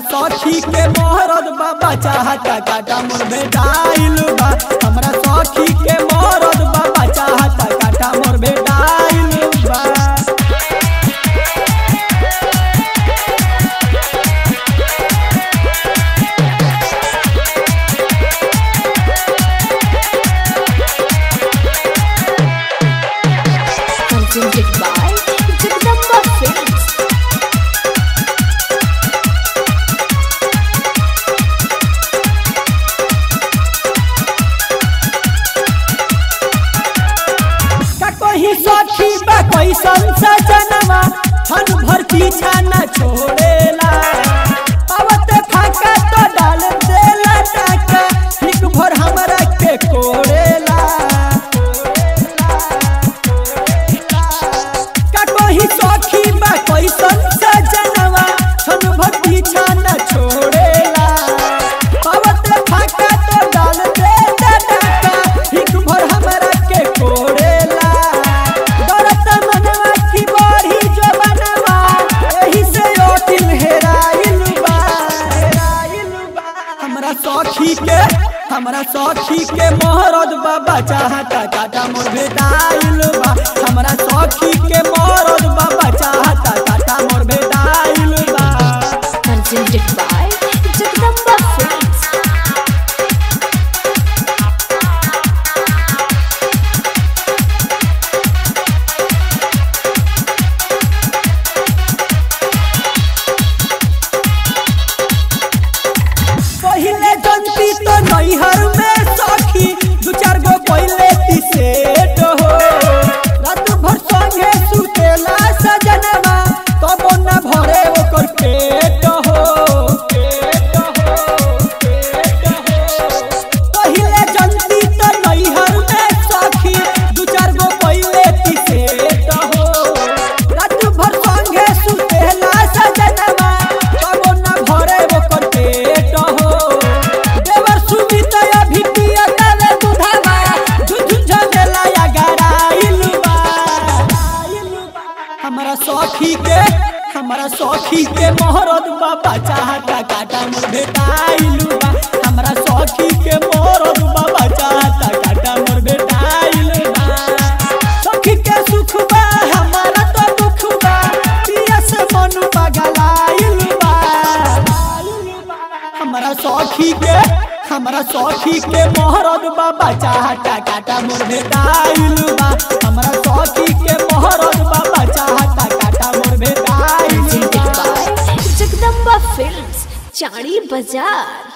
सखी के मोहरद बाबा चाहता काटा मोर बेटाइल बा हमरा सखी के मोहरद बाबा चाहता काटा मोर बेटाइल बा presented by Jagdamba Films. का कहीं सखी बा कैसन सजनवा छन भर पीछा न छोड़ेला आवत फाका तो डाल देला टाका हिक भर हमरा के कोड़ेला का कहीं सखी बा कैसन सजनवा छन भर पीछा न छोड़ेला आवत फाका तो डाल देला टाका हिक भर हमरा के कोड़ेला डरत मनवा की बढ़ी जो बनवा एही से ओ दिल हेराइल बा हेराइल बा हमरा सखी के हमरा सखी के मोहरद बाबा चाहता काटा मोर भेटाइल बा हमरा सखी के मोहरद बाबा चाहता काटा मोर भेटाइल बा Presented by Jagdamba Films. पहिले जनती तो नैहर में सखी दू चार गो पहिले तिसेट हो रात भर संगे सुतेला सजनवा तब न भरे ओकर पेट हो पेट हो पेट हो पहिले जनती तो नैहर में सखी दू चार गो पहिले तिसेट हो रात भर संगे सुतेला सजनवा तब न भरे ओकर पेट हो देवर सुमित अभी पिया तले दुधावा झुझुझ मेला या गराइल बा हमरा सखी के हमरा सखी के मोहरद बाबा चाहता काटा मोर बेटाइल बा हमरा सखी के मोहरद बाबा चाहता काटा मोर बेटाइल बा सखी के सुख बा हमारा तो दुख बा पिया से मन पगलाइल बा हमरा सखी के हमरा सखी के मोहरद बाबा चाहता काटा मोर भेटाइल बा हमरा सखी के मोहरद बाबा चाहता काटा मोर भेटाइल Presented बा by Jagdamba Films. Chari Bazaar.